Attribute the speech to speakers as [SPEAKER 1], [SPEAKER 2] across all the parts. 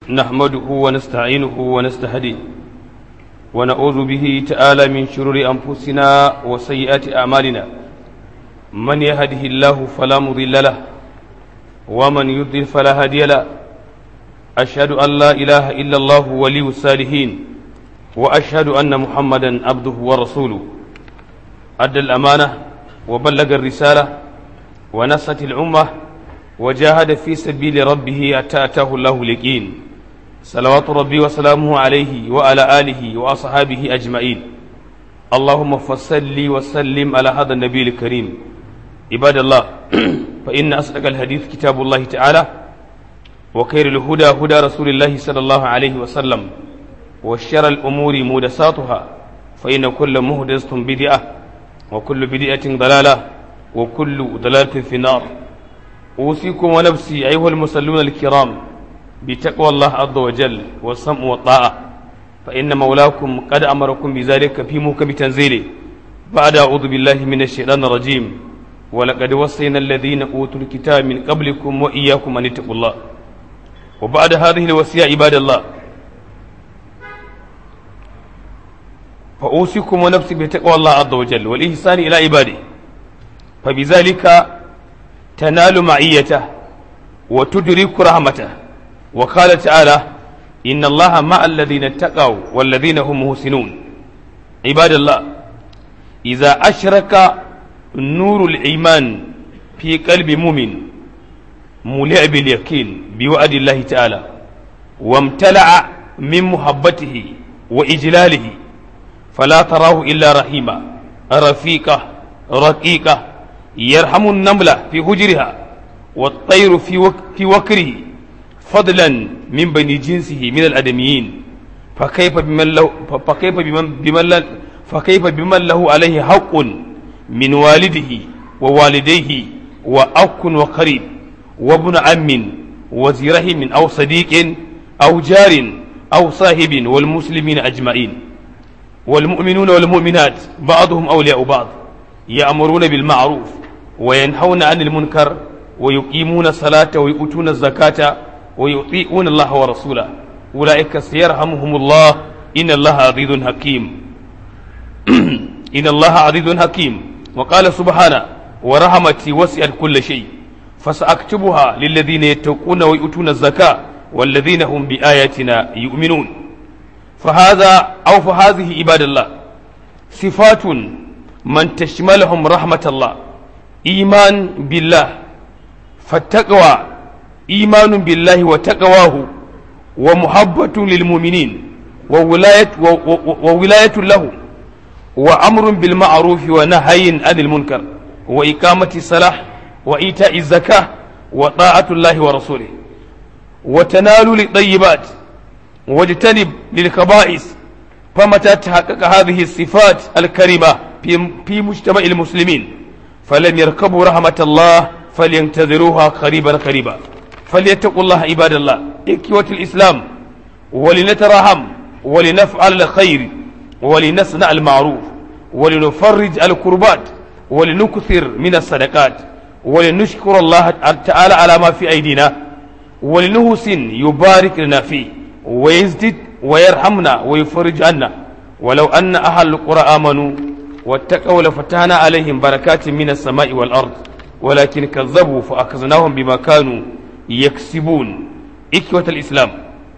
[SPEAKER 1] نحمده ونستعينه ونستهديه ونعوذ به تعالى من شرور أنفسنا وسيئات أعمالنا من يهده الله فلا مضل له ومن يضلل فلا هادي له أشهد أن لا إله إلا الله ولي الصالحين وأشهد أن محمدا عبده ورسوله أدى الأمانة وبلغ الرسالة ونصت الأمة وجاهد في سبيل ربه حتى أتاه الله اليقين صلوات ربي وسلامه عليه وعلى آله وأصحابه أجمعين اللهم فصل وسلم على هذا النبي الكريم عباد الله فإن أصدق الحديث كتاب الله تعالى وخير الهدى هدى رسول الله صلى الله عليه وسلم وشر الأمور مهدساتها فإن كل مهدسة بدعة وكل بدعة ضلالة وكل ضلالة في النار أوصيكم ونفسي أيها المصلون الكرام بتقوى الله عز وجل والسمع والطاعة فإن مولاكم قد أمركم بذلك في محكم تنزيله بعد أعوذ بالله من الشيطان الرجيم ولقد وصينا الذين أوتوا الكتاب من قبلكم وإياكم أن اتقوا الله وبعد هذه الوصية عباد الله فأوصيكم ونفسي بتقوى الله عز وجل والإحسان إلى عباده فبذلك تنال معيته وتدرك رحمته وقال تعالى إن الله مع الذين اتقوا والذين هم محسنون عباد الله إذا أشرك نور الإيمان في قلب مؤمن ملئ باليقين بوعد الله تعالى وامتلأ من محبته وإجلاله فلا تراه إلا رحيما رفيقة رقيقة يرحم النملة في هجرها والطير في, وك في وكره فضلا من بني جنسه من الأدميين فكيف بمن له فكيف بمن بمن فكيف بمن له عليه حق من والده ووالديه وأخ وقريب وابن عم وذي رحم أو صديق أو جار أو صاحب والمسلمين أجمعين والمؤمنون والمؤمنات بعضهم أولياء بعض يأمرون بالمعروف وينهون عن المنكر ويقيمون الصلاة ويؤتون الزكاة ويطيعون الله ورسوله أولئك سيرحمهم الله إن الله عزيز حكيم إن الله عزيز حكيم وقال سبحانه ورحمتي وسعت كل شيء فسأكتبها للذين يتقون ويؤتون الزكاة والذين هم بآياتنا يؤمنون فهذا أو فهذه عباد الله صفات من تشملهم رحمة الله إيمان بالله فالتقوى إيمان بالله وتقواه ومحبة للمؤمنين وولاية, وولاية له وأمر بالمعروف ونهي عن المنكر وإقامة الصلاة وإيتاء الزكاة وطاعة الله ورسوله وتنال للطيبات واجتنب للخبائث فمتى تحقق هذه الصفات الكريمة في, في مجتمع المسلمين فلم يركبوا رحمة الله فلينتظروها قريبا قريبا فليتقوا الله عباد الله إكوة الإسلام ولنتراحم ولنفعل الخير ولنصنع المعروف ولنفرج الكربات ولنكثر من الصدقات ولنشكر الله تعالى على ما في أيدينا ولنحسن يبارك لنا فيه ويزدد ويرحمنا ويفرج عنا ولو أن أهل القرى آمنوا واتقوا لفتحنا عليهم بركات من السماء والأرض ولكن كذبوا فأخذناهم بما كانوا يكسبون إخوة الإسلام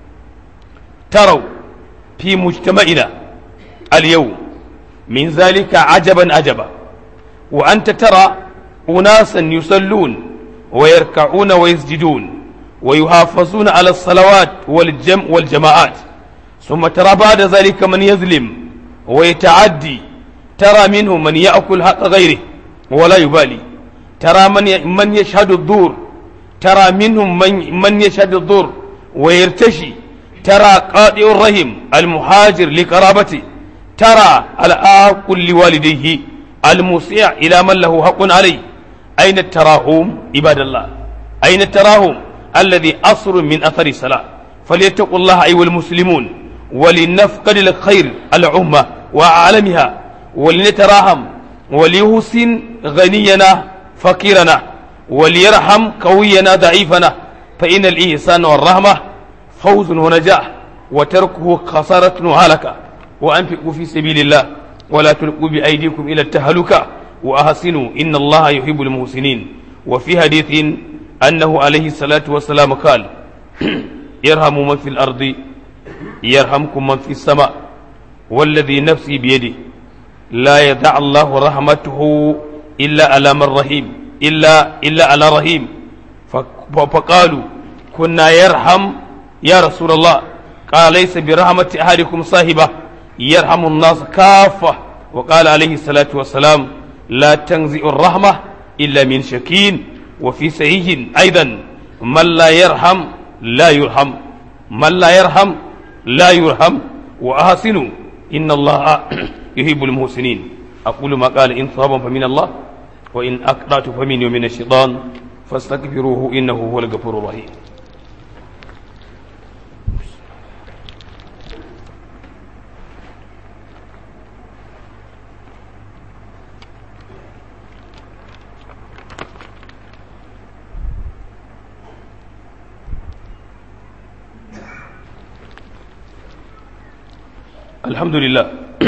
[SPEAKER 1] تروا في مجتمعنا اليوم من ذلك عجبا عجبا وأنت ترى أناسا يصلون ويركعون ويسجدون ويحافظون على الصلوات والجم والجماعات ثم ترى بعد ذلك من يظلم ويتعدي ترى منهم من يأكل حق غيره ولا يبالي ترى من من يشهد الدور ترى منهم من من يشهد الدور ويرتشي ترى قاطع الرحم المهاجر لقرابته ترى الآق لوالديه المسيع إلى من له حق عليه أين التراهم عباد الله أين التراهم الذي أصر من أثر الصلاة فليتقوا الله أيها المسلمون ولنفقد الخير العمة وعالمها ولنتراهم وليحسن غنينا فقيرنا وليرحم قوينا ضعيفنا فإن الإحسان والرحمة فوز ونجاح وتركه خسارة وهلكة وأنفقوا في سبيل الله ولا تلقوا بأيديكم إلى التهلكة وأحسنوا إن الله يحب المحسنين وفي حديث أنه عليه الصلاة والسلام قال ارحموا من في الأرض يرحمكم من في السماء والذي نفسي بيده لا يدع الله رحمته إلا على من رحيم إلا إلا على رحيم فقالوا كنا يرحم يا رسول الله قال ليس برحمة أحدكم صاحبة يرحم الناس كافة وقال عليه الصلاة والسلام لا تنزع الرحمة إلا من شكين وفي صحيح أيضا من لا يرحم لا يرحم من لا يرحم لا يرحم وأحسنوا إن الله يحب المحسنين أقول ما قال إن صابا فمن الله وإن أقطعت فمن ومن الشيطان فاستغفروه إنه هو الغفور الرحيم alhamdulillah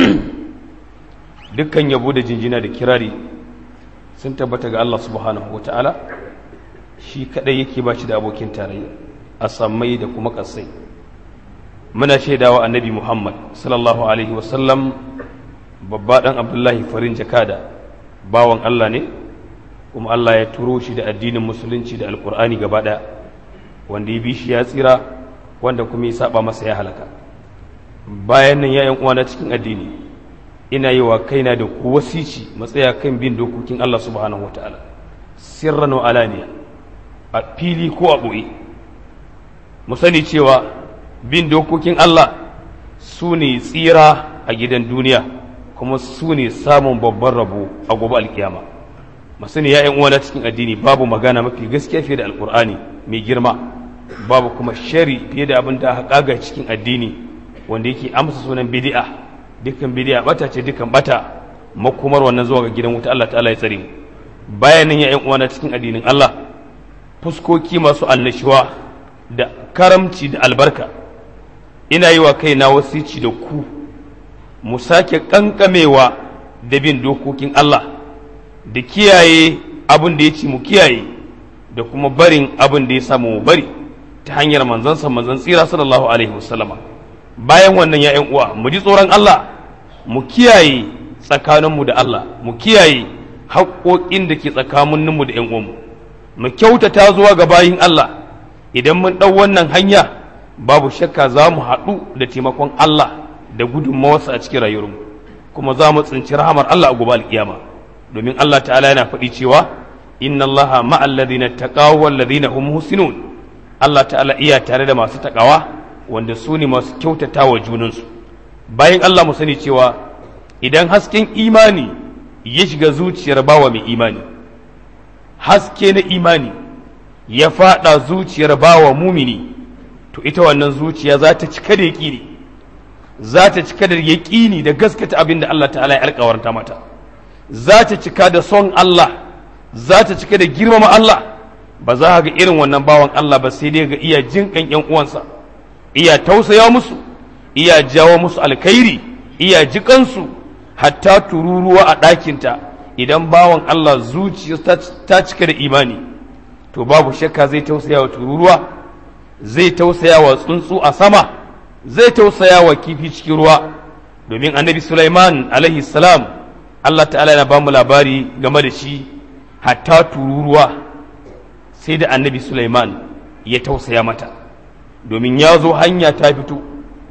[SPEAKER 1] dukkan yabo da jinjina da kirari sun tabbata ga Allah subhanahu wa ta'ala shi kadai yake ba shi da abokin tarayya a sammai da kuma kasai muna shaidawa annabi muhammad sallallahu alaihi wasallam babba dan abdullahi farin jakada bawan Allah ne kuma Allah ya turo shi da addinin musulunci da alkur'ani gaba daya wanda ya bi shi ya tsira wanda kuma ya saba masa ya halaka bayan nan ya uwana cikin addini ina yi wa kaina da ku wasici matsaya kan bin dokokin Allah subhanahu wa ta'ala sirran wa alaniya a fili ko a ɓoye mu sani cewa bin dokokin Allah su ne tsira a gidan duniya kuma su ne samun babban rabo a gobe alkiyama masu ne ya uwana cikin addini babu magana mafi gaskiya fiye da alkur'ani mai girma babu kuma shari fiye da abin da aka kaga cikin addini wanda yake amsa sunan bid'a dukkan bid'a bata ce dukkan bata makomar wannan zuwa ga gidan wuta Allah ta'ala ya tsare mu bayan nan ya ƴan uwana cikin addinin Allah fuskoki masu annashuwa da karamci da albarka ina yi wa kaina wasici da ku mu sake kankamewa da bin dokokin Allah da kiyaye abin da ya ci mu kiyaye da kuma barin abin da ya samu mu bari ta hanyar manzansa manzan tsira sallallahu alaihi wasallama bayan wannan ya uwa mu ji tsoron Allah mu kiyaye tsakaninmu da Allah mu kiyaye haƙoƙin da ke tsakaninmu da 'yan uwanmu mu kyautata zuwa ga bayin Allah idan mun ɗau wannan hanya babu shakka za mu haɗu da taimakon Allah da gudunmawarsa a cikin rayuwarmu kuma za mu tsinci rahamar Allah a gobe alƙiyama domin Allah ta'ala yana faɗi cewa inna Allah ma'al ladina taqaw wal ladina hum muhsinun Allah ta'ala iya tare da masu takawa wanda su ne masu kyautata wa junansu bayan Allah mu sani cewa idan hasken imani ya shiga zuciyar bawa mai imani haske na imani ya fada zuciyar bawa mumini to ita wannan zuciya za ta cika da yaƙini za ta cika da yaƙini da gaskata abin da Allah ta'ala ya alƙawarta mata za ta cika da son Allah za ta cika da girmama Allah ba za ga irin wannan bawan Allah ba sai dai ga iya jinƙan ƴan uwansa iya tausaya musu iya jawo musu alkhairi iya jikansu hatta tururuwa a ɗakinta idan bawan Allah zuciya ta cika da imani to babu shakka zai tausaya wa tururuwa zai tausaya wa tsuntsu a sama zai tausaya wa kifi cikin ruwa domin annabi Sulaiman alaihi salam Allah ta'ala yana bamu labari game da shi hatta tururuwa sai da annabi Sulaiman ya tausaya mata domin ya zo hanya ta fito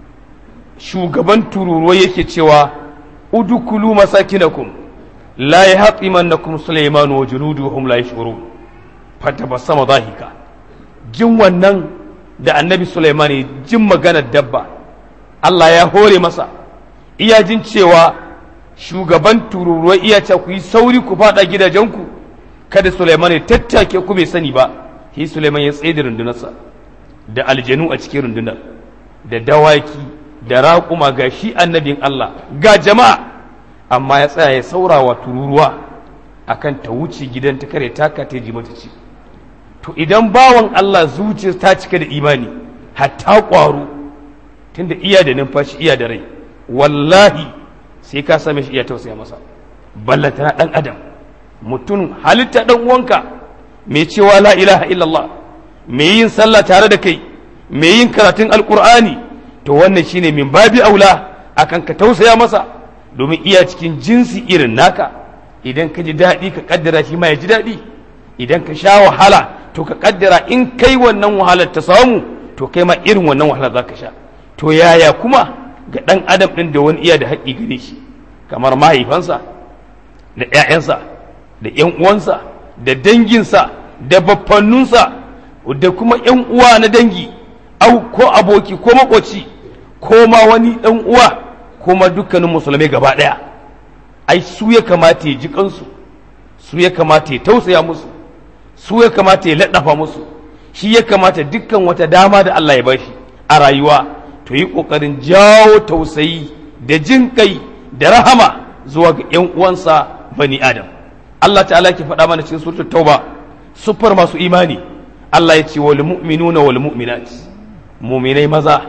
[SPEAKER 1] shugaban tururuwa yake cewa udukulu masakinakum la yahtimannakum Sulaiman wa junuduhum la yashurun fatabassama dhahika jin wannan da annabi Sulaiman jin maganar dabba Allah ya hore masa iya jin cewa shugaban tururuwa iya ce ku yi sauri ku fada gidajenku kada Sulaiman ya tattake ku bai sani ba shi Sulaiman ya tsaye da rundunarsa da aljanu a cikin rundunar da dawaki da raƙuma ga shi annabin Allah ga jama'a amma ya tsaya ya saurawa tururuwa akan ta wuce gidan ta kare taka ta ji mata ci to idan bawan Allah zuciya ta cika da imani hatta ƙwaro tunda iya da numfashi iya da rai wallahi sai ka same shi iya tausaya masa ballata na ɗan adam mutum halitta ɗan uwanka mai cewa la ilaha illallah mai yin sallah tare da kai mai yin karatun alkur'ani to wannan shine min babi aula akan ka tausaya masa domin iya cikin jinsi irin naka idan ka ji daɗi ka kaddara shi ma ya ji daɗi idan ka sha wahala to ka kaddara in kai wannan wahalar ta samu to kai ma irin wannan wahalar za ka sha to yaya kuma ga ɗan adam ɗin da wani iya da haƙƙi gare shi kamar mahaifansa da ‘ya'yansa da ‘yan uwansa da danginsa da baffannunsa da kuma ‘yan uwa na dangi au ko aboki ko makoci ko ma wani ɗan uwa ko ma dukkanin musulmai gaba ɗaya ai su ya kamata ya ji kansu su ya kamata ya tausaya musu su ya kamata ya laɗafa musu shi ya kamata dukkan wata dama da Allah ya bashi a rayuwa to yi ƙoƙarin jawo tausayi da jin kai da rahama zuwa ga ‘yan uwansa bani Adam. Allah ta'ala ke faɗa mana cikin suratul Tauba sufar masu imani Allah ya ce wal mu'minuna wal mu'minat mu'minai maza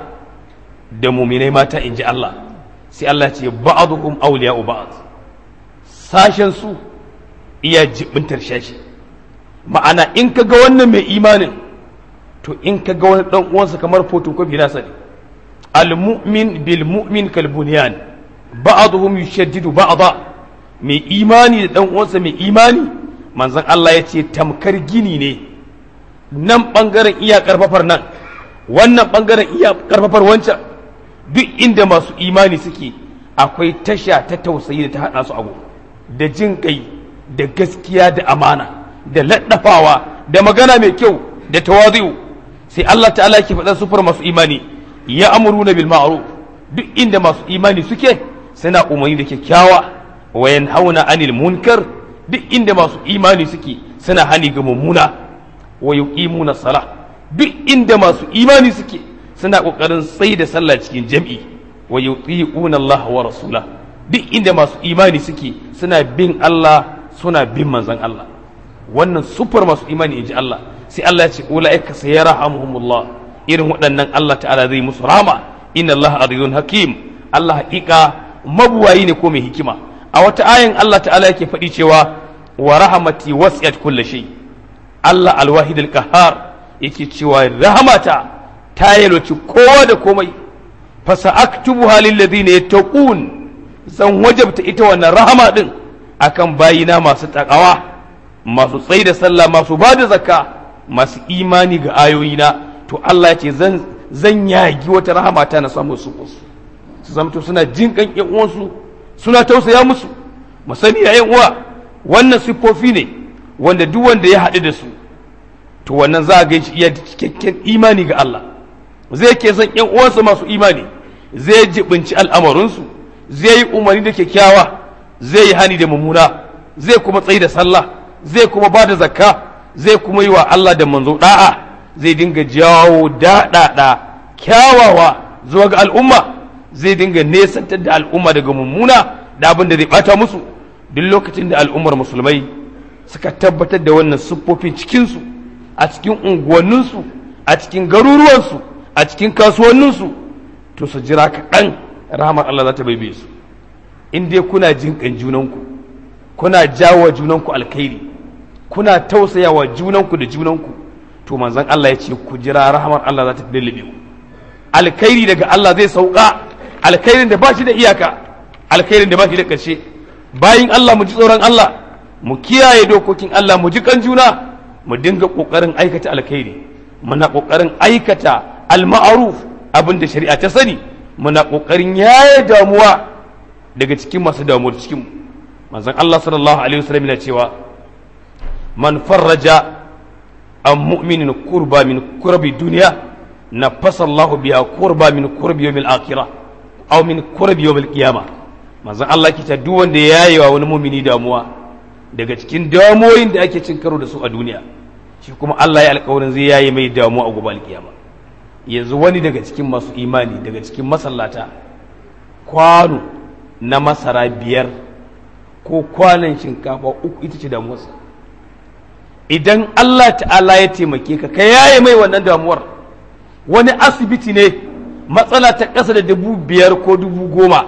[SPEAKER 1] da mu'minai mata in ji Allah sai Allah ya ce ba'duhum awliya'u ba'd sashen su iya jibintar shashi ma'ana in ka ga wannan mai imanin to in ka ga wani dan uwansa kamar photocopy nasa ne al mu'min bil mu'min kal bunyan ba'dhum yushaddidu ba'dha mai imani da dan uwansa mai imani manzon Allah ya ce tamkar gini ne nan bangaren iya karfafar nan wannan bangaren iya karfafar wancan duk inda masu imani suke akwai tasha ta tausayi da ta hada su abu da jin kai da gaskiya da amana da laddafawa da magana mai kyau da tawazu sai Allah ta'ala yake faɗa sufar masu imani ya amuruna bil ma'ruf duk inda masu imani suke suna umarni da kyakkyawa wa yanhauna anil munkar duk inda masu imani suke suna hani ga mummuna wa yuqimuna salah duk inda masu imani suke suna kokarin tsayi da sallah cikin jam'i wa yuti'una Allah wa rasula duk inda masu imani suke suna bin Allah suna bin manzon Allah wannan sufar masu imani inji Allah sai Allah ya ce ulaika sayarhamuhumullah irin waɗannan Allah ta'ala zai musu rama inna Allah azizun hakim Allah haƙiƙa mabuwayi ne ko mai hikima a wata ayan Allah ta'ala yake faɗi cewa wa rahamati wasi'at kulli shay Allah alwahid alqahar yake cewa rahamata ta yalwaci kowa da komai fa sa'aktubuha lil ladina yattaqun zan wajabta ita wannan rahama din akan bayina masu takawa masu tsayi da sallah masu ba da zakka masu imani ga ayoyina to Allah ya ce zan zan yagi wata rahama ta na samu su su zamto suna jin kan yan uwansu suna tausaya musu mu sani ya uwa wannan siffofi ne wanda duk wanda ya haɗu da su to wannan za a ga shi iya cikakken imani ga Allah zai ke son yan uwansa masu imani zai jibinci al'amarinsu zai yi umarni da kyakkyawa zai yi hani da mummuna zai kuma tsayi da sallah zai kuma ba da zakka zai kuma yi wa Allah da manzo da'a zai dinga jawo daɗaɗa kyawawa zuwa ga al'umma zai dinga nesantar da al'umma daga mummuna da abin da zai bata musu duk lokacin da al'ummar musulmai suka tabbatar da wannan siffofin cikinsu a cikin unguwanninsu a cikin garuruwansu a cikin kasuwanninsu to su jira kaɗan rahamar Allah za ta baibe su in dai kuna jin kan junanku kuna jawo junanku alkhairi kuna tausayawa junanku da junanku to manzon Allah ya ce ku jira rahamar Allah za ta lullube ku alkhairi daga Allah zai sauka alkhairin da ba shi da iyaka alkhairin da ba shi da ƙarshe bayin Allah mu ji tsoron Allah mu kiyaye dokokin Allah mu ji kan juna mu dinga ƙoƙarin aikata alkhairi muna ƙoƙarin aikata alma'aruf abin da shari'a ta sani muna ƙoƙarin yaye damuwa daga cikin masu damuwar cikin manzon Allah sallallahu alaihi wasallam yana cewa man farraja an mu'minin kurba min kurbi duniya nafasa Allah biha kurba min kurbi yawmil akhirah aw min kurbi yawmil qiyamah manzon Allah ke ta duk wanda ya yi wa wani mumini damuwa daga cikin damuwoyin da ake cin karo da su a duniya shi kuma Allah ya alƙawarin zai yayi mai damuwa a gobe alkiyama yanzu wani daga cikin masu imani daga cikin masallata kwano na masara biyar ko kwanan shinkafa uku ita ce damuwarsa idan Allah ta'ala ya taimake ka ka yaye mai wannan damuwar wani asibiti ne matsala ta ƙasa da dubu biyar ko dubu goma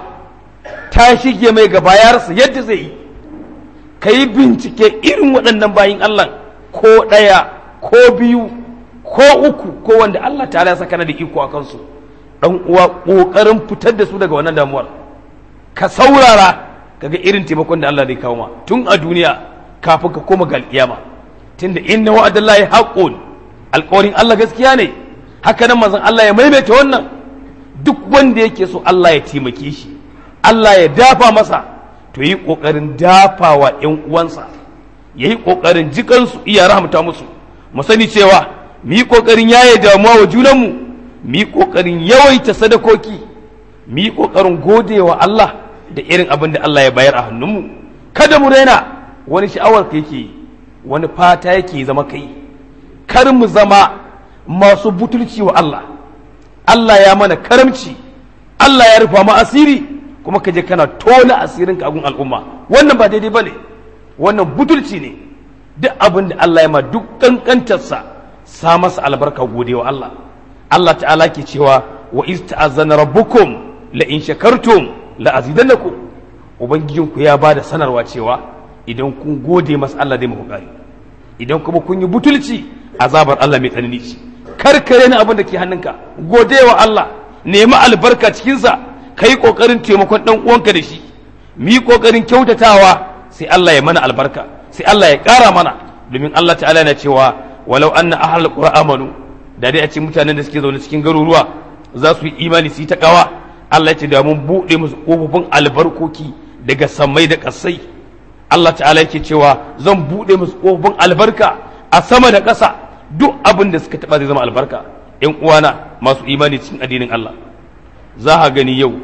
[SPEAKER 1] ta shige mai gaba ya rasa yadda zai yi ka yi bincike irin waɗannan bayin Allah ko ɗaya ko biyu ko uku ko wanda Allah ta ya saka na da iko a kansu ɗan uwa ƙoƙarin fitar da su daga wannan damuwar ka saurara kaga irin taimakon da Allah zai kawo ma tun a duniya kafin ka koma ga alƙiyama tunda inna wa'adallahi haqqun alƙawarin Allah gaskiya ne haka nan manzon Allah ya maimaita wannan duk wanda yake so Allah ya taimake shi Allah ya dafa masa to yi ƙoƙarin dafawa ‘yan uwansa ya yi ƙoƙarin jikansu iya rahamta musu mu sani cewa mu yi ƙoƙarin yaye damuwa wa junanmu mu yi ƙoƙarin yawaita sadakoki mu yi ƙoƙarin gode wa Allah da irin abin da Allah ya bayar a hannunmu kada mu raina wani sha'awar ka yake wani fata yake zama kai kar mu zama masu butulci wa Allah Allah ya mana karamci Allah ya rufa mu asiri kuma ka je kana tona asirin ka gun al'umma wannan ba daidai bane wannan butulci ne duk abin da Allah ya ma duk kankantarsa sa masa albarka gode wa Allah Allah ta'ala ke cewa wa iz ta'azzana rabbukum la in shakartum la azidannakum ubangijinku ya bada sanarwa cewa idan kun gode masa Allah zai muku kari idan kuma kun yi butulci azabar Allah mai tsanani ce karkare na abin da ke hannunka gode wa Allah nemi albarka cikinsa ka yi ƙoƙarin taimakon ɗan uwanka da shi mu yi ƙoƙarin kyautatawa sai Allah ya mana albarka sai Allah ya ƙara mana domin Allah ta'ala yana cewa walau anna ahlul qura amanu da dai a ce mutanen da suke zaune cikin garuruwa za su yi imani su yi ta kawa Allah ya ce da mun buɗe musu ƙofofin albarkoki daga sammai da ƙasai Allah ta'ala yake cewa zan buɗe musu ƙofofin albarka a sama da ƙasa duk abin da suka taɓa zai zama albarka ƴan uwana masu imani cikin addinin Allah za a gani yau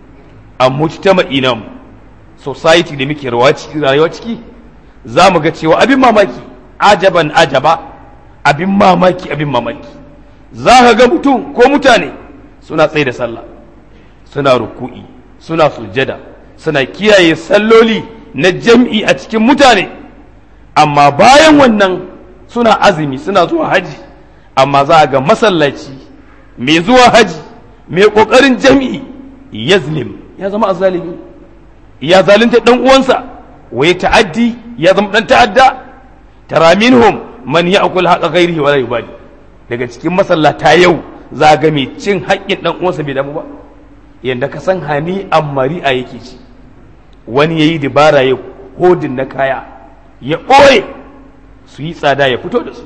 [SPEAKER 1] a mujtama'i namu society da muke rayuwa ciki za mu ga cewa abin mamaki ajaban ajaba abin mamaki abin mamaki za ka ga mutum ko mutane suna tsaye da sallah suna ruku'i suna sujjada suna kiyaye salloli na jam'i a cikin mutane amma bayan wannan suna azumi suna zuwa haji amma za a ga masallaci mai zuwa haji mai ƙoƙarin jami'i yazlim ya zama azalimi ya zalunta ɗan uwansa wa ya ta'addi ya zama ɗan ta'adda tara minhum man ya'kul haqa ghairihi wa la yubali daga cikin masallata yau za ga mai cin haƙƙin ɗan uwansa bai damu ba yanda ka san hani ammari a yake ci wani yayi dabara ya hodin na kaya ya ɓoye su yi tsada ya fito da su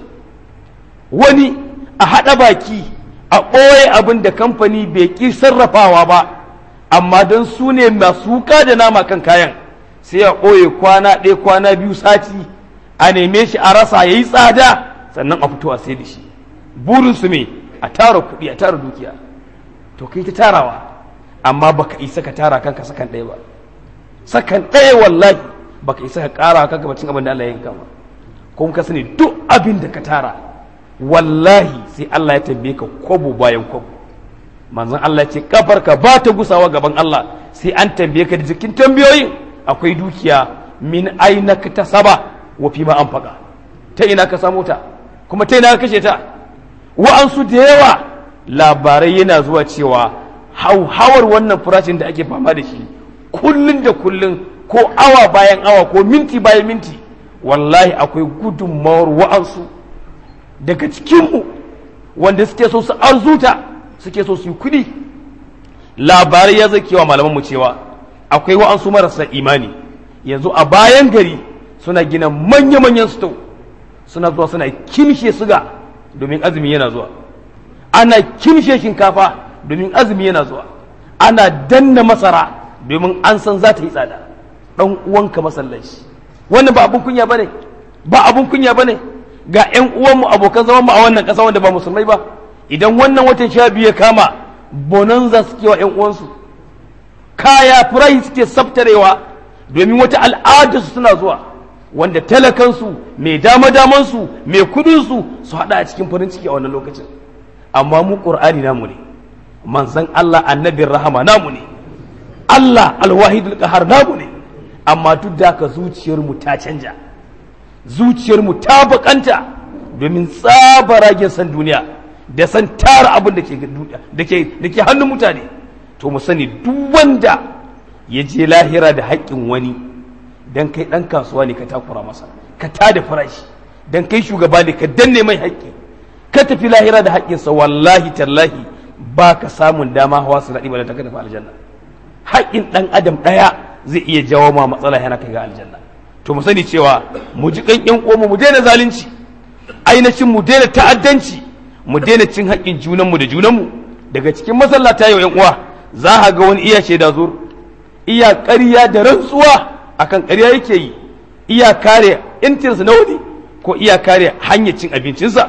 [SPEAKER 1] wani a haɗa baki a ɓoye abin da kamfani bai ƙi sarrafawa ba amma don su ne masu wuka da nama kan kayan sai a ɓoye kwana ɗaya kwana biyu sati a neme shi a rasa ya yi tsada sannan a fito a sai da shi burinsu me a tara kuɗi a tara dukiya to kai ta tarawa amma baka isa ka tara kanka sakan ɗaya ba sakan ɗaya wallahi baka isa ka ƙara kanka bacin abin da Allah ya yanka ba kuma ka sani duk abin da ka tara wallahi sai Allah ya tambaye ka kwabo bayan kwabo manzon Allah ce kafarka ba ta gusawa gaban Allah sai an tambaye ka da jikin tambayoyin akwai dukiya min aina ka tasaba wa fi ma anfaqa ta ina ka samu ta kuma ta ina ka kashe ta wa'ansu da yawa labarai yana zuwa cewa hauhawar wannan farashin da ake fama da shi kullun da kullun ko awa bayan awa ko minti bayan minti wallahi akwai gudunmawar wa'ansu daga cikinmu wanda suke so su arzuta suke so su yi kudi labarai ya zake wa malamanmu cewa akwai wa'ansu marasa imani yanzu a bayan gari suna gina manya-manyan sto suna zuwa suna kimshe suga domin azumi yana zuwa ana kimshe shinkafa domin azumi yana zuwa ana danna masara domin an san za ta yi tsada ɗan uwanka masallaci wannan ba abun kunya bane ba abun kunya bane ga ƴan uwanmu abokan zaman mu a wannan ƙasa wanda ba musulmai ba idan wannan watan sha biyu ya kama bonanza suke wa ƴan uwansu kaya furai suke sabtarewa domin wata al'ada su suna zuwa wanda talakansu mai dama damansu mai kudinsu su haɗa a cikin farin ciki a wannan lokacin amma mu ƙur'ani namu ne manzon Allah annabin rahama namu ne Allah alwahidul qahar namu ne amma duk da haka zuciyarmu ta canja zuciyarmu ta bakanta domin tsabaragen san duniya da san tara abin da ke da ke da ke hannun mutane to mu sani duk wanda ya je lahira da haƙƙin wani dan kai dan kasuwa ne ka takura masa ka tada farashi dan kai shugaba ne ka danne mai haƙƙi ka tafi lahira da haƙƙinsa wallahi tallahi ba ka samun dama hawa su daɗi ba da ta tafi aljanna haƙƙin ɗan adam ɗaya zai iya jawo ma matsala yana kai ga aljanna to mu sani cewa mu ji kan ƴan uwanmu mu daina zalunci ainihin mu daina ta'addanci mu daina cin haƙƙin junanmu da junanmu daga cikin masallata yau ƴan uwa za a ga wani iya shaida zur iya ƙarya da rantsuwa akan ƙarya yake yi iya kare intinsa na wani ko iya kare hanyar cin abincinsa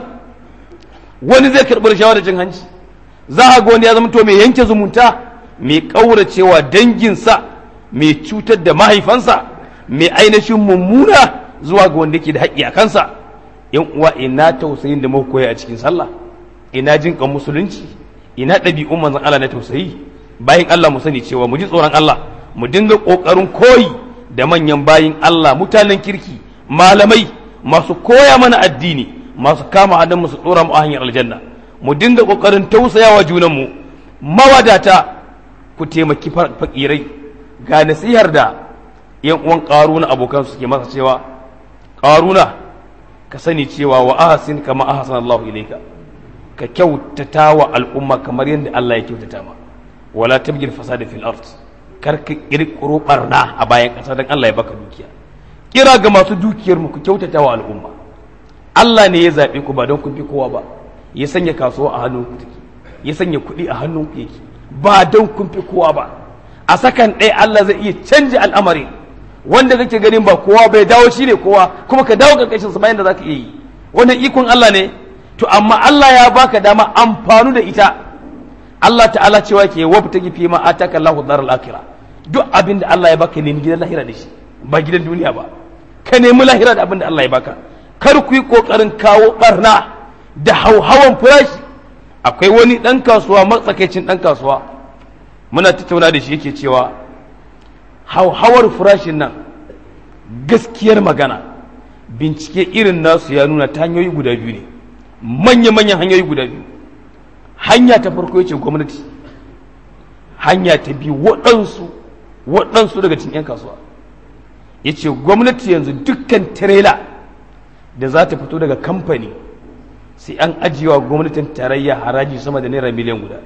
[SPEAKER 1] wani zai karɓi rashawa da cin hanci za a ga wani ya zama to mai yanke zumunta mai ƙauracewa danginsa mai cutar da mahaifansa mai ainihin mummuna zuwa ga wanda ke da haƙƙi a kansa yan uwa ina tausayin da muka koya a cikin sallah ina jin kan musulunci ina ɗabi'un manzon Allah na tausayi bayan Allah mu sani cewa mu ji tsoron Allah mu dinga ƙoƙarin koyi da manyan bayin Allah mutanen kirki malamai masu koya mana addini masu kama hannun mu su tsora mu a hanyar aljanna mu dinga ƙoƙarin tausayawa junanmu mawadata ku taimaki fakirai ga nasihar da yan uwan ƙaruna abokan suke masa cewa ƙaruna ka sani cewa wa ahsin kama ahsana Allah ilayka ka kyautata wa al'umma kamar yadda Allah ya kyautata ma wala tabgil fasada fil ard kar ka kirkiro barna a bayan ƙasa dan Allah ya baka dukiya kira ga masu dukiyar mu ku kyautata wa al'umma Allah ne ya zabe ku ba don kun fi kowa ba ya sanya kasuwa a hannun ku take ya sanya kuɗi a hannun ku yake ba don kun fi kowa ba a sakan ɗaya Allah zai iya canja al'amari wanda kake ganin ba kowa bai dawo shi ne kowa kuma ka dawo karkashin sa bayan da zaka iya yi wannan ikon Allah ne to amma Allah ya baka dama amfanu da ita Allah ta'ala cewa ke wabta gifi ma ataka Allahu daral akhirah duk abin da Allah ya baka nemi gidan lahira da shi ba gidan duniya ba ka nemi lahira da abin da Allah ya baka kar ku yi kokarin kawo barna da hauhawan farashi akwai wani dan kasuwa matsakaicin dan kasuwa muna tattauna da shi yake cewa hauhawar farashin nan gaskiyar magana bincike irin nasu ya nuna ta hanyoyi guda biyu ne manya-manyan hanyoyi guda biyu hanya ta farko yace gwamnati hanya ta biyu waɗansu waɗansu daga cikin 'yan kasuwa ya ce gwamnati yanzu dukkan tirela da za ta fito daga kamfani sai an ajiyewa gwamnatin tarayya haraji sama da naira miliyan guda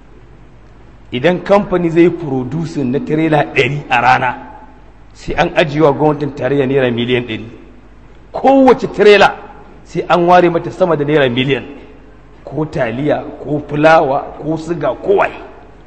[SPEAKER 1] idan kamfani zai producing na tirela ɗari a rana sai an ajiyewa gwamnatin tarayya naira miliyan ɗari kowace tirela sai an ware mata sama da naira miliyan ko taliya ko fulawa ko siga ko waye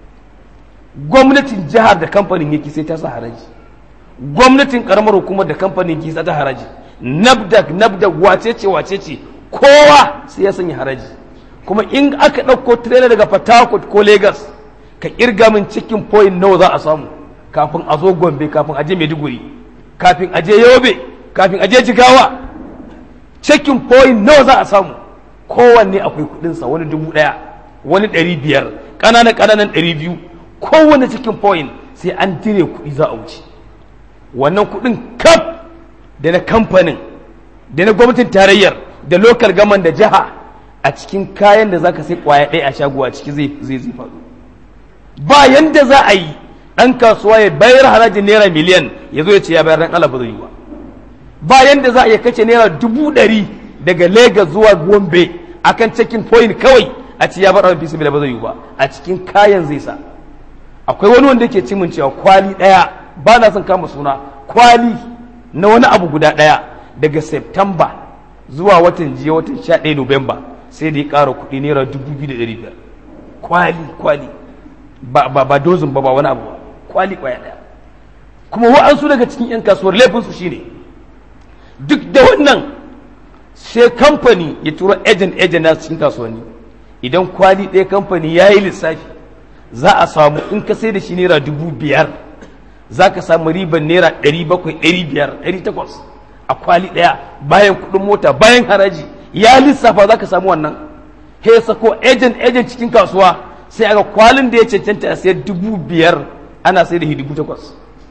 [SPEAKER 1] gwamnatin jihar da kamfanin yake sai ta sa haraji gwamnatin karamar hukumar da kamfanin yake sa ta haraji nabdak nabdak wace ce wace ce kowa sai ya sanya haraji kuma in aka ɗauko tirela daga Port ko Lagos ka kirga min cikin point nawa za a samu kafin a zo Gombe kafin a je Maiduguri kafin a je Yobe kafin a je Jigawa cikin point nawa za a samu kowanne akwai kudinsa wani dubu ɗaya wani ɗari biyar ƙananan ƙananan ɗari biyu kowane cikin point sai an dire kuɗi za a wuce wannan kuɗin kaf da na kamfanin da na gwamnatin tarayyar da lokal gaman da jiha a cikin kayan da zaka sai kwaya ɗaya a shago a ciki zai zai zai faɗo ba yanda za a yi ɗan kasuwa ya bayar harajin naira miliyan ya zo ya ce ya bayar dan Allah ba zai yi ba ba yanda za a iya kace naira dubu ɗari daga Legas zuwa Gombe akan checking point kawai a ce ya bar abin fisi ba zai yi ba a cikin kayan zai sa akwai wani wanda yake cimin cewa kwali ɗaya ba na son kama suna kwali na wani abu guda ɗaya daga September zuwa watan jiya watan 11 Nuwamba sai da ya ƙara kuɗi naira dubu biyu da ɗari biyar kwali kwali ba ba ba dozin ba ba wani abu ba kwali kwaya ɗaya kuma wa'ansu daga cikin 'yan kasuwar laifinsu shine duk da wannan sai kamfani ya turo ejen ejen na cikin kasuwanni idan kwali ɗaya kamfani ya yi lissafi za a samu in ka sai da shi naira dubu biyar za ka samu riban naira ɗari bakwai ɗari biyar ɗari takwas a kwali ɗaya bayan kuɗin mota bayan haraji ya lissafa za ka samu wannan he sako ejen ejen cikin kasuwa sai aga kwalin da ya cancanta a sayar dubu biyar ana sai da dubu takwas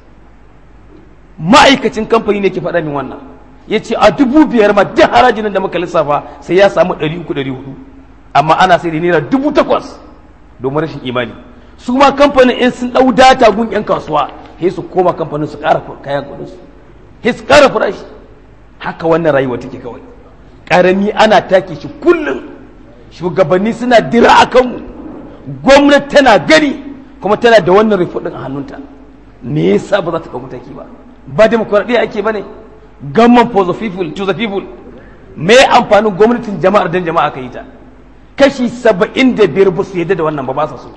[SPEAKER 1] ma'aikacin kamfani ne ke faɗa min wannan ya ce a dubu biyar ma duk harajin da muka lissafa sai ya samu ɗari uku ɗari hudu amma ana sai da naira dubu takwas domin rashin imani su ma kamfanin in sun ɗau data gun 'yan kasuwa sai su koma kamfanin su ƙara kayan kuɗin su sai su ƙara farashi haka wannan rayuwa take kawai ƙarami ana take shi kullum shugabanni suna dira a kanmu gwamnati tana gani kuma tana da wannan rifudin a hannunta me yasa ba za ta kawo mataki ba ba demokuraɗiyya ake ba ne government for the people to the people me amfanin gwamnatin jama'ar dan jama'a ka yi ta kashi saba'in da biyar ba su yadda da wannan ba ba sa so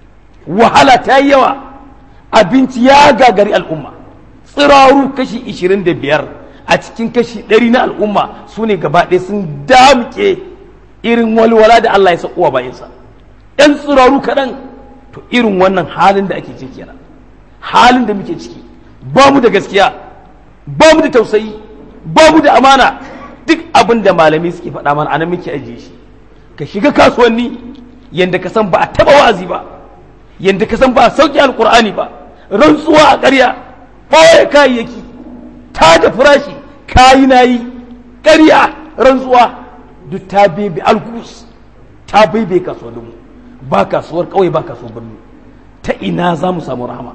[SPEAKER 1] wahala ta yi yawa abinci ya gagari al'umma tsiraru kashi ishirin da biyar a cikin kashi ɗari na al'umma su ne gaba ɗaya sun damke irin walwala da Allah ya sakuwa bayansa ‘yan tsiraru kaɗan to irin wannan halin da ake ciki kenan halin da muke ciki ba mu da gaskiya ba mu da tausayi ba mu da amana duk abin da malami suke faɗa mana anan muke ajiye shi ka shiga kasuwanni yanda ka san ba a taɓa wa'azi ba yanda ka san ba a sauƙi alƙur'ani ba rantsuwa a ƙarya ɓoye kayayyaki ta da farashi kayi na yi ƙarya rantsuwa duk ta bebe algus ta bebe kasuwanninmu ba kasuwar kawai ba kasuwar birni ta ina za mu samu rahama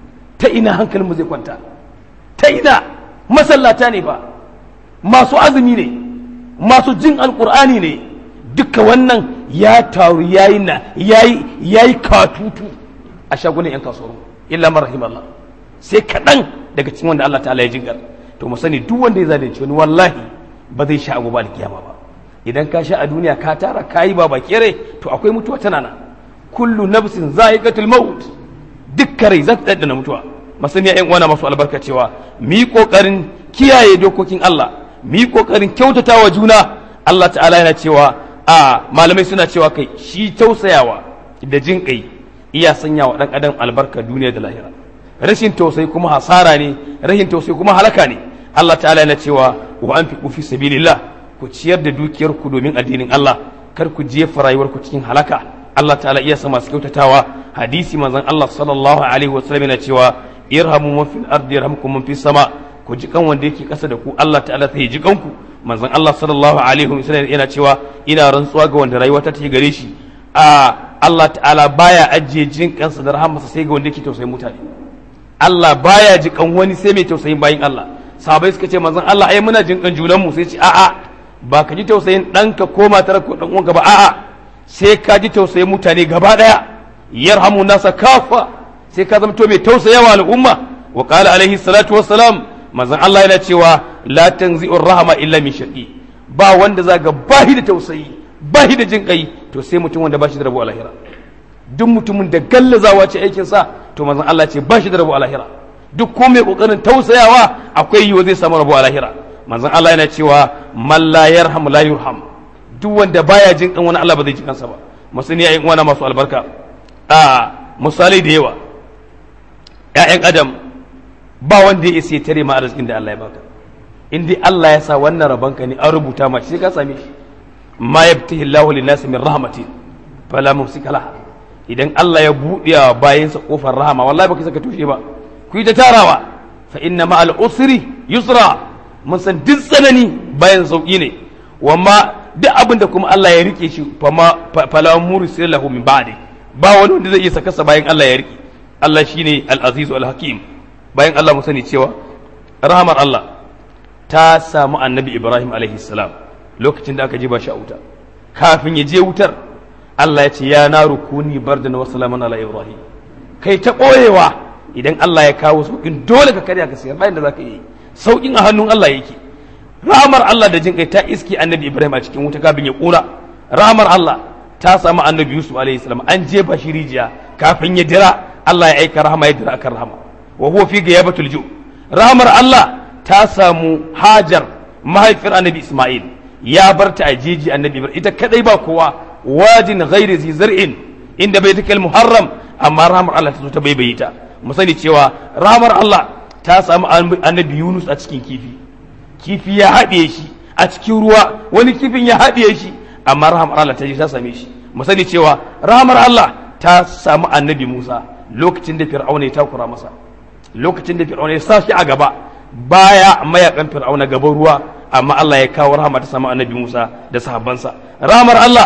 [SPEAKER 1] ta ina hankalinmu zai kwanta ta ina masallata ne ba masu azumi ne masu jin alkur'ani ne duka wannan ya taru yayi na yayi yayi katutu a shagunan yan kasuwar illa marhim Allah sai kaɗan daga cikin wanda Allah ta'ala ya jingar to mu sani duk wanda ya zalunci wani wallahi ba zai sha agoba da kiyama ba idan ka sha a duniya ka tara kayi ba bakere to akwai mutuwa tana nan kullu nafsin za'iqatul maut dukkan rai za ta daddana mutuwa masaniya yan uwana masu albarka cewa mu yi kokarin kiyaye dokokin Allah mu yi kokarin kyautatawa juna Allah ta'ala yana cewa a malamai suna cewa kai shi tausayawa da jin kai iya sanya wa dan adam albarka duniya da lahira rashin tausayi kuma hasara ne rashin tausayi kuma halaka ne Allah ta'ala yana cewa wa anfiqu fi sabilillah ku ciyar da dukiyar ku domin addinin Allah kar ku jefa rayuwar ku cikin halaka Allah ta'ala iya sa masu kyautatawa hadisi manzon Allah sallallahu alaihi wasallam yana cewa irhamu man fil ardi yarhamkum man fis sama ku ji kan wanda yake kasa da ku Allah ta'ala sai ji kanku manzon Allah sallallahu alaihi wasallam yana cewa ina rantsuwa ga wanda rayuwa ta take gare shi a Allah ta'ala baya ajiye jin kansa da rahamarsa sai ga wanda yake tausayin mutane Allah baya ji kan wani sai mai tausayin bayin Allah sahabbai suka ce manzon Allah ai muna jin kan junan mu sai ce a'a ba ka ji tausayin ɗanka ko matar ko ɗan uwanka ba a'a sai ka ji tausayin mutane gaba ɗaya yarhamu nasa kafa sai ka zama to mai tausayawa al'umma wa qala alaihi salatu wassalam manzon Allah yana cewa la tanzi'ur rahama illa min shaqi ba wanda za ga bahi da tausayi bahi da jin kai to sai mutum wanda bashi da rabo a lahira duk mutumin da gallazawa ce aikin sa to manzon Allah ce bashi da rabo a lahira duk ko mai kokarin tausayawa akwai yiwa zai samu rabo a lahira manzon Allah yana cewa man la yarham la yurham duk wanda baya jin kan wani Allah ba zai ji kansa ba musani yayin uwana masu albarka a misalai da yawa ƴaƴan adam ba wanda ya isa tare ma arzikin da Allah ya baka in dai Allah ya sa wannan rabanka ne an rubuta ma shi ka same shi ma yabtihi Allahu lin-nasi min rahmatin fala mumsika laha idan Allah ya buɗe wa bayansa kofar rahama wallahi baka saka tushe ba ku yi ta tarawa fa inna ma al-usri yusra mun san duk tsanani bayan sauki ne wamma duk abin da kuma Allah ya rike shi fama fala mursil lahu min ba'di ba wani wanda zai iya saka sa bayan Allah ya rike Allah shine al-aziz al-hakim bayan Allah mu sani cewa rahamar Allah ta samu annabi Ibrahim alaihi salam lokacin da aka ji ba shi a wuta kafin ya je wutar Allah ya ce ya na rukuni bardan wa salaman ala Ibrahim kai ta koyewa idan Allah ya kawo sauƙin dole ka karya ka sayar bayan da zaka yi sauƙin a hannun Allah yake rahamar Allah da jin kai ta iski annabi Ibrahim a cikin wuta kafin ya ƙura rahamar Allah ta samu annabi Yusuf alaihi salam an jefa shi rijiya kafin ya dira Allah ya aika rahama ya dira akan rahama wa huwa fi ghayabatul ju rahamar Allah ta samu Hajar mahaifiyar annabi Isma'il ya bar ta a jeji annabi Ibrahim ita kadai ba kowa wajin ghairi zi zar'in inda bai take muharram amma rahamar Allah ta zo ta baibayi ta mu sani cewa rahamar Allah ta samu annabi Yunus a cikin kifi kifi ya haɗe shi a cikin ruwa wani kifin ya haɗe shi amma rahamar Allah ta je ta same shi mu sani cewa rahamar Allah ta samu annabi Musa lokacin da Fir'auna ya takura masa lokacin da Fir'auna ya sa shi a gaba baya mayakan Fir'auna gaban ruwa amma Allah ya kawo rahama ta samu annabi Musa da sahabbansa rahamar Allah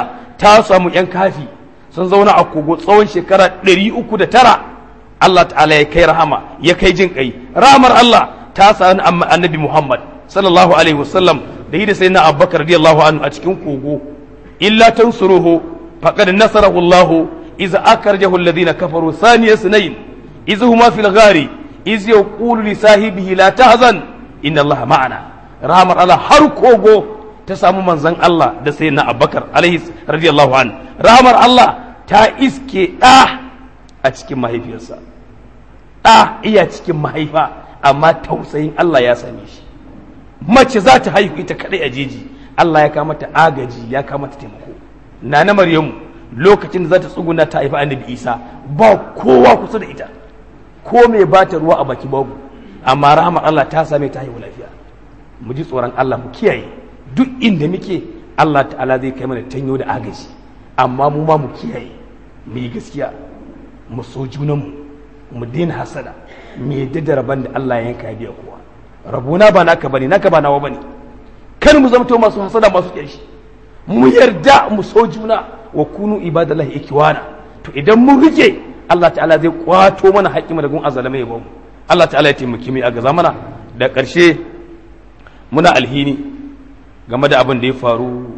[SPEAKER 1] ta samu yan kafi sun zauna a kogo tsawon shekara ɗari uku da tara Allah ta'ala ya kai rahama ya kai jin kai rahamar Allah ta sami annabi Muhammad sallallahu alaihi wasallam da yi da sai na abubakar radiyallahu anhu a cikin kogo illa tansuruhu faqad nasarahu Allah iza akarjahu alladhina kafaru thaniya sunayn iz huma fil ghari iz yaqulu li sahibihi la tahzan inna Allah ma'ana rahamar Allah har kogo ta samu manzon Allah da sai na abubakar alaihi radiyallahu anhu rahamar Allah ta iske ɗa a cikin mahaifiyarsa ɗa iya cikin mahaifa amma tausayin Allah ya same shi mace za ta haihu ita kadai a jeji Allah ya kama ta agaji ya kama ta taimako na na Maryamu lokacin da za ta tsuguna ta haifi annabi Isa ba kowa kusa da ita ko mai ba ta ruwa a baki babu amma rahmar Allah ta same ta haihu lafiya mu ji tsoron Allah mu kiyaye duk inda muke Allah ta'ala zai kai mana tanyo da agaji amma mu ma mu kiyaye mu yi gaskiya mu so junanmu mu daina hasada mu yadda da rabon da Allah ya yanka ya biya kowa rabona ba naka bane naka ba nawa bane kar mu zamto masu hasada masu kyashi mu yarda mu so juna wa kunu ibadallahi ikwana to idan mun rike Allah ta'ala zai kwato mana haƙƙi da gun azalama ya bamu Allah ta'ala ya taimaki mu a gaza mana da ƙarshe muna alhini game da abin da ya faru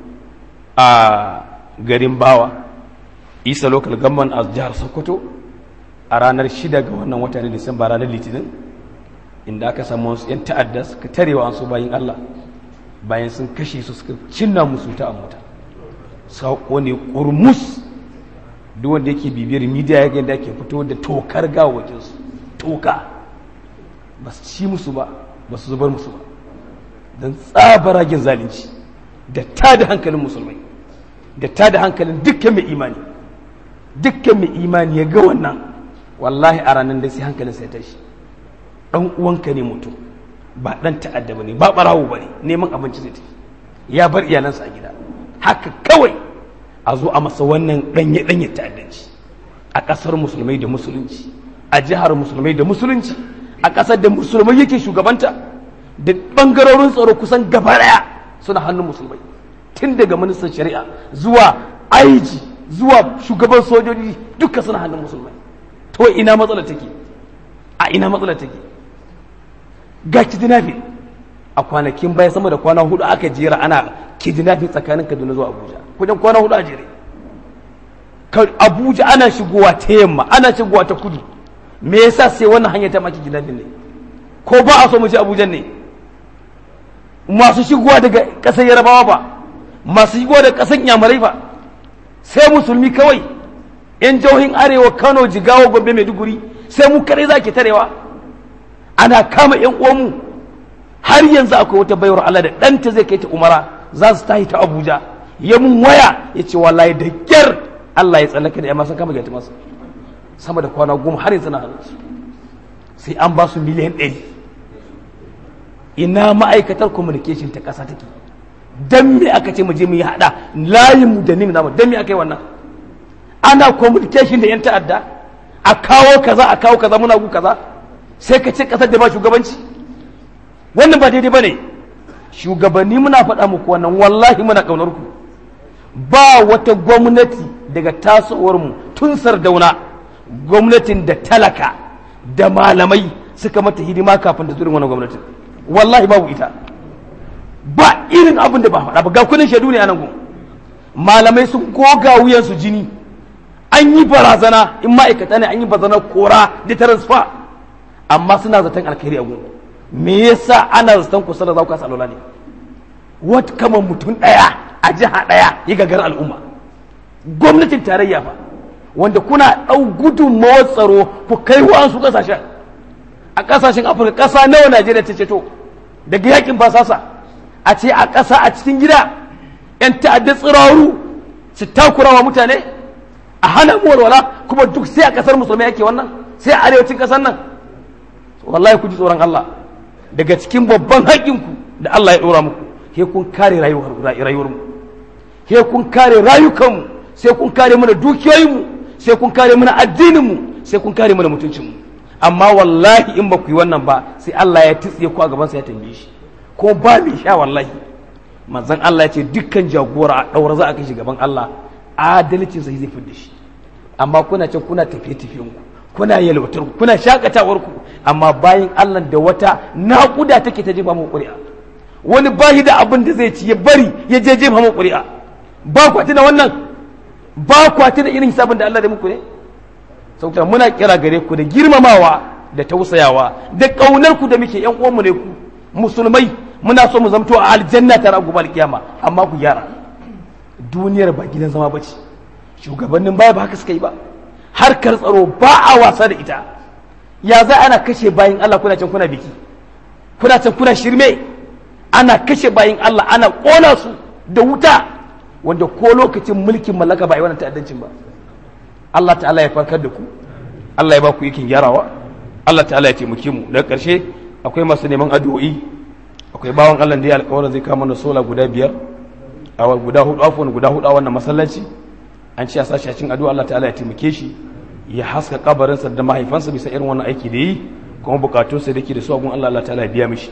[SPEAKER 1] a garin bawa isa local government a jihar sokoto a ranar shida ga wannan wata na disamba ranar litinin inda aka samu wasu 'yan ta'adda suka tarewa an su bayin allah bayan sun kashe su suka cinna musu ta mota sako ne kurmus duk wanda yake bibiyar midiya ya yadda ake fito da tokar gawakin su toka ba su ci musu ba ba su zubar musu ba don tsabaragen zalunci da ta da hankalin musulmai da ta da hankalin dukkan mai imani dukkan mai imani ya ga wannan wallahi a ranar da sai hankalin sai tashi dan uwanka ne mutum ba dan ta'adda bane ba barawo bane neman abinci zai tafi ya bar iyalansa a gida haka kawai a zo a masa wannan danye danye ta'addanci a kasar musulmai da musulunci a jihar musulmai da musulunci a kasar da musulmai yake shugabanta da bangarorin tsaro kusan gaba daya suna hannun musulmai tun daga ministan shari'a zuwa aiji zuwa shugaban sojoji duka suna hannun musulmai to ina matsala take a ina matsala take ga kidnapping a kwanakin baya sama da kwana hudu aka jera ana kidnapping tsakanin Kaduna zuwa Abuja kujan kwana hudu a jere Abuja ana shigowa ta yamma ana shigowa ta kudu me yasa sai wannan hanya ta maki kidnapping ne ko ba a so mu ci Abuja ne masu shigowa daga ƙasar Yarabawa ba masu shigowa daga ƙasar Yamarai ba sai musulmi kawai yan jihohin arewa Kano Jigawa Gombe Maiduguri sai mu kare za ki tarewa ana kama yan uwanmu har yanzu akwai wata bayar Allah da ɗanta zai kai ta umara za su tahi ta Abuja ya mun waya ya ce wallahi da kyar Allah ya tsallaka da yamma sun kama gaita masa sama da kwana goma har yanzu na hannunsu sai an ba su miliyan ɗari ina ma'aikatar communication ta ƙasa take dan me aka ce mu je mu yi haɗa layin mu da nim namu dan me aka yi wannan ana communication da yan ta'adda a kawo kaza a kawo kaza muna gu kaza sai ka ce kasar da ba shugabanci wannan ba daidai ba ne shugabanni muna faɗa muku wannan wallahi muna ƙaunar ku ba wata gwamnati daga tasowar mu tun sardauna gwamnatin da talaka da malamai suka mata hidima kafin da zurin wannan gwamnatin wallahi babu ita ba irin abin da ba faɗa ba ga kudin shaidu ne a nan gun malamai sun goga wuyansu jini an yi barazana in ma'aikata ne an yi barazana kora da transfer amma suna zaton alkhairi a gun me yasa ana zaton kusa da za ku kasa alola ne wat kama mutum ɗaya a jiha ɗaya ya gagar al'umma gwamnatin tarayya fa wanda kuna ɗau gudunmawar tsaro ku kai wa'ansu ƙasashen a ƙasashen afirka ƙasa nawa najeriya ta ceto daga yakin basasa a ce a ƙasa a cikin gida 'yan ta'adda tsiraru su takurawa mutane a hana mu walwala kuma duk sai a ƙasar musulmai ake wannan sai a arewacin ƙasar nan wallahi ku ji tsoron Allah daga cikin babban haƙƙinku da Allah ya ɗora muku sai kun kare rayuwar mu sai kun kare rayukanmu sai kun kare mana dukiyoyinmu sai kun kare mana addininmu sai kun kare mana mutuncinmu amma wallahi in ba ku yi wannan ba sai Allah ya tsiye ku a gaban sa ya tambaye shi ko ba mai sha wallahi manzon Allah ya ce dukkan jagora a ɗaura za a kai shi gaban Allah
[SPEAKER 2] adalcin sai zai fidda shi amma kuna can kuna tafiye tafiyen ku kuna yalwatar ku kuna shakatawar ku amma bayan Allah da wata naƙuda take ta jefa mu ƙuri'a wani bahi da abin da zai ci ya bari ya je jefa mu ƙuri'a ba ku tuna wannan ba ku tuna irin hisabin da Allah da muku ne saboda muna kira gare ku da girmamawa da tausayawa da kaunar ku da muke yan uwanmu ne ku musulmai muna so mu zamto a aljanna ta ragu alkiyama amma ku gyara duniyar ba gidan zama bace shugabannin baya ba haka suka yi ba harkar tsaro ba a wasa da ita ya za ana kashe bayin Allah kuna can kuna biki kuna can kuna shirme ana kashe bayin Allah ana kona su da wuta wanda ko lokacin mulkin mallaka ba a yi wannan ta'addancin ba Allah ta'ala ya farkar da ku Allah ya ba ku yakin gyarawa Allah ta'ala ya taimake mu daga ƙarshe akwai masu neman addu'o'i akwai bawan Allah da ya alƙawarin zai kama na sola guda biyar a guda hudu afwan guda hudu a wannan masallaci an ce a sashi a cikin addu'a Allah ta'ala ya taimake shi ya haska kabarinsa da mahaifansa bisa irin wannan aiki da yi kuma bukatunsa da ke da su a gun Allah Allah ta'ala ya biya mishi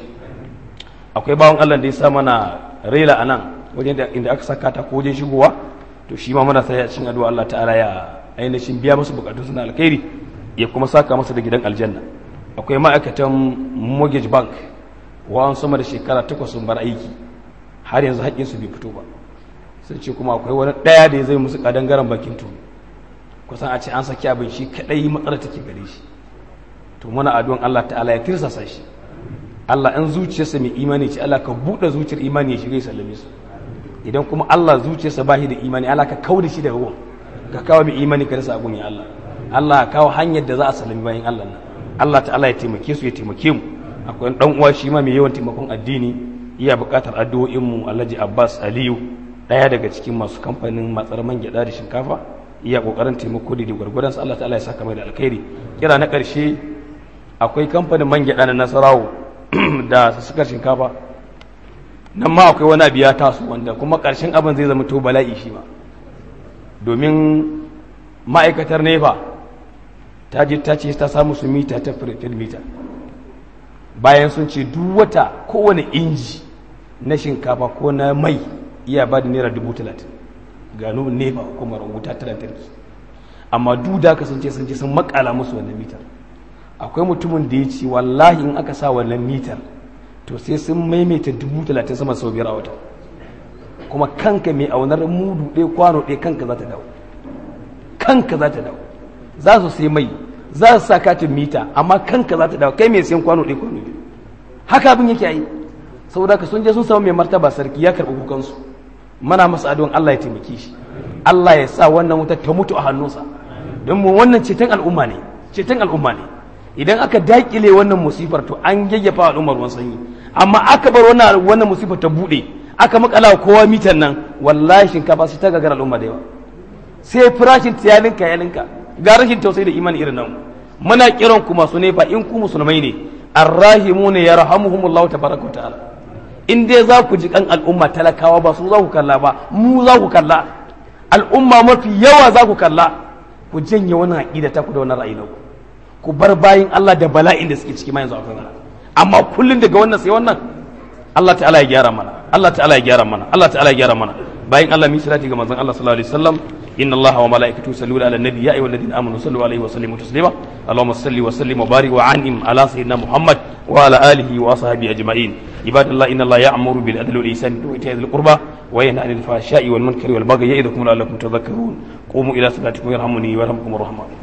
[SPEAKER 2] akwai bawan Allah da ya sa mana rela a nan wajen da inda aka saka ta ko wajen shigowa to shi ma muna sai a cikin addu'a Allah ta'ala ya ainihin biya musu bukatunsa na alkhairi ya kuma saka masa da gidan aljanna akwai ma'aikatan mortgage bank wa'an sama da shekara takwas sun bar aiki har yanzu haƙƙinsu bai fito ba sai ce kuma akwai wani ɗaya da ya zai musu ƙadangaren bakin tuni kusan a ce an saki abin shi kaɗai matsalar take gare shi to muna addu'an Allah ta'ala ya tirsasa shi Allah in zuciyarsa mai imani ce Allah ka buɗe zuciyar imani ya shiga ya sallame su idan kuma Allah zuciyarsa ba shi da imani Allah ka kauda shi daga ruwan ka kawo mai imani ka rasa abun ya Allah Allah ka kawo hanyar da za a sallami bayan Allah nan Allah ta'ala ya taimake su ya taimake mu akwai dan uwa shi ma mai yawan taimakon addini iya buƙatar addu'o'in mu Alhaji Abbas Aliyu daya daga cikin masu kamfanin matsar man gyada da shinkafa iya kokarin taimako da gwargwadon Allah ta'ala ya saka mai da alkhairi kira na ƙarshe akwai kamfanin man gyada na Nasarawo da sukar shinkafa nan ma akwai wani abu ya taso wanda kuma ƙarshen abin zai zama to bala'i shi ma domin ma'aikatar nefa ta je ta ce ta samu su mita ta firitin mita bayan sun ce duk wata kowane inji na shinkafa ko na mai iya ba da naira dubu talatin gano nefa hukumar wuta ta lantarki amma duk da aka sun ce sun ce sun makala musu wannan mitar akwai mutumin da ya ce wallahi in aka sa wannan mitar to sai sun maimaita dubu talatin sama sau biyar a wata kuma kanka mai aunar mudu ɗaya kwano ɗaya kanka za ta dawo kanka za ta dawo za su sai mai za su sa katin mita amma kanka za ta dawo kai mai sayan kwano ɗaya kwano biyu haka abin yake yi saboda ka sun je sun samu mai martaba sarki ya karɓi kukansu mana masa adon Allah ya taimake shi Allah ya sa wannan wutar ta mutu a hannunsa don mu wannan ceton al'umma ne ceton al'umma ne idan aka dakile wannan musifar to an yayyafa al'ummar ruwan sanyi amma aka bar wannan wannan musifar ta bude aka makala kowa mitan nan wallahi shinkafa sai ta gagara al'umma da yawa sai farashin tiyalinka yalinka ga rashin tausayi da imani irin nan muna kiran ku masu nefa in ku musulmai ne arrahimuna yarhamuhumullahu tabaraka wa ta'ala in dai za ku ji kan al'umma talakawa ba su za ku kalla ba mu za ku kalla al'umma mafi yawa za ku kalla ku janye wani aƙida ta ku da wani ra'ayi na ku ku bar bayin Allah da bala'in da suke ciki ma yanzu akwai amma kullun daga wannan sai wannan Allah ta'ala ya gyara mana Allah ta'ala ya gyara mana Allah ta'ala ya gyara mana bayin Allah mi salati ga manzon Allah sallallahu alaihi wasallam inna Allah wa malaikatahu yusalluna ala nabi ya ayyuhalladhina amanu sallu alaihi wa sallimu taslima Allahumma salli wa sallim wa barik wa an'im ala sayyidina Muhammad wa ala alihi wa ashabihi ajma'in ibadallah inna Allah ya'muru bil adli wal ihsani wa ita'i dhil qurba wa yanha 'anil fahsha'i wal munkari wal baghi ya'idukum la'allakum tadhakkarun qumu ila salatikum yarhamuni wa yarhamkumur rahman